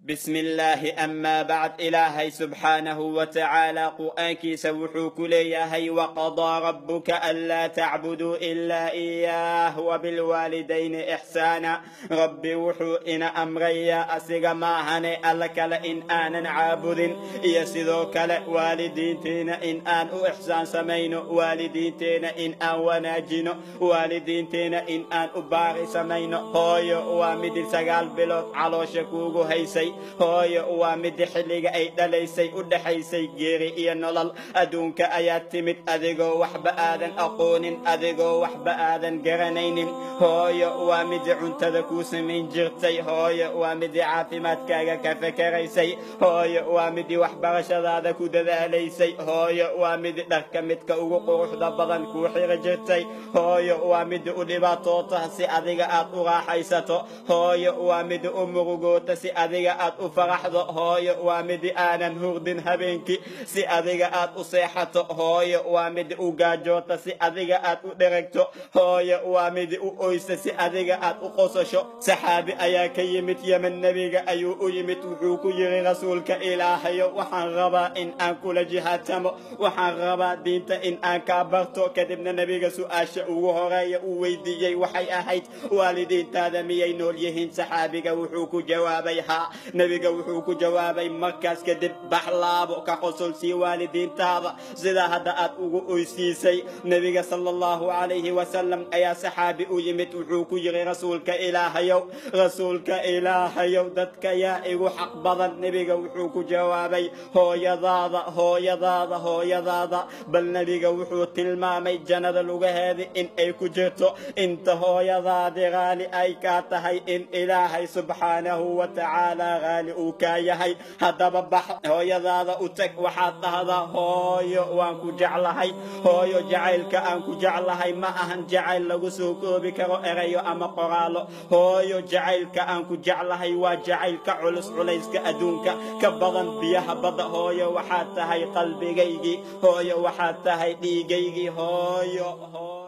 بسم الله أما بعد إلهي سبحانه وتعالى قرآنك سوحو كليهي وقضى ربك ألا تعبدوا إلا إياه وبالوالدين إحسانا ربي وحو إن أمريا أسيغ ما هني ألك لإن آنا عابد يسذوك والدين تينا إن آن إحسان سمين والدين تينا إن آن وناجين والدين تينا إن آن أباري سمين هوي وامد سقال بلوت على شكوغو هيسي hooyo waa midi xilliga ay dhalaysay u dhexaysay geeri iyo nolol adduunka ayaa timid adigoo waxba aadan aqoonin adigoo waxba aadan garanaynin hooyo waa midi cuntada kuu samayn jirtay hooyo waa midi caafimaadkaaga ka fakaraysay hooyo waa midi waxbarashadaada ku dadaalaysay hooyo waa midi dharka midka ugu quruxda badan kuu xiri jirtay hooyo waa midi u dhibaatoota si adiga aad u raaxaysato hooyo waa midi u murugoota si adiga aad u faraxdo hooyo waa midi aanan hurdin habeenkii si adiga aad u seexato hooyo waa midi u gaajoota si adiga aad u dheragto hooyo waa midi u oysa si adiga aad u qosasho saxaabi ayaa ka yimid yemen nebiga ayuu u yimid wuxuu ku yidhi rasuulka ilaahayo waxaan rabaa in aan kula jihaatamo waxaan rabaa diinta in aan kaa barto kadibna nebiga su-aasha ugu horeeya uu weydiiyey waxay ahayd waalidiintaada miyay nool yihiin saxaabiga wuxuu ku jawaabay haa nebiga wuxuu ku jawaabay markaas kadib baxlaabo ka qosol sii waalidiintaada sidaa hadda aad ugu oysiisay nebiga sala allahu calayhi wasalam ayaa saxaabi u yimid wuxuu ku yidhi rasuulka ilaahayow rasuulka ilaahayow dadka yaa igu xaq badan nebiga wuxuu ku jawaabay hooyadaada hooyadaada hooyadaada bal nebiga wuxuu tilmaamay jannada lugaheeda in ay ku jirto inta hooyadaadi raali ay kaa tahay in ilaahay subxaanahu wa tacaala raali uu kaa yahay haddaba bax hooyadaada u tag waxaad dhahdaa hooyo waan ku jeclahay hooyo jacaylka aan ku jeclahay ma ahan jacayl lagu soo koobi karo erayo ama qoraallo hooyo jacaylka aan ku jeclahay waa jacaylka culus culayska adduunka ka badan biyaha badda hooyo waxaad tahay qalbigaygii hooyo waxaad tahay dhiigaygii hooyo